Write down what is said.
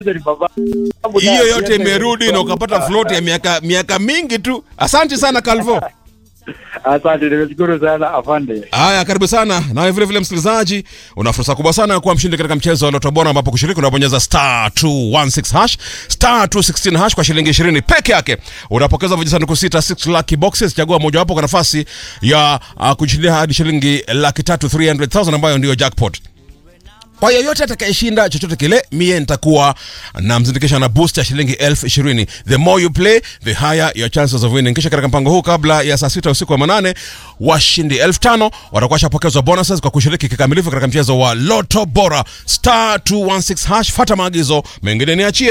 ni baba. hiyo yote imerudi na ukapata float ya miaka miaka mingi tu. Asante sana Calvo. Asante, nimeshukuru sana afande. Haya, karibu sana nawe vile vile msikilizaji, una fursa kubwa sana ya kuwa mshindi katika mchezo wa Loto Bora, ambapo kushiriki unabonyeza star 216 hash star 216 hash kwa shilingi 20 peke yake. Unapokeza vijisanduku sita 6 lucky boxes, chagua mojawapo kwa nafasi ya uh, kushindia hadi shilingi laki tatu 300,000 ambayo ndiyo jackpot. Kwa yeyote atakayeshinda chochote kile, mie nitakuwa namzindikisha na boost ya shilingi elfu ishirini. The more you play, the higher your chances of winning. Kisha katika mpango huu, kabla ya saa sita usiku wa manane, washindi elfu tano watakuwa shapokezwa bonuses kwa kushiriki kikamilifu katika mchezo wa Loto Bora. Star 216 hash, fata maagizo mengine niachie.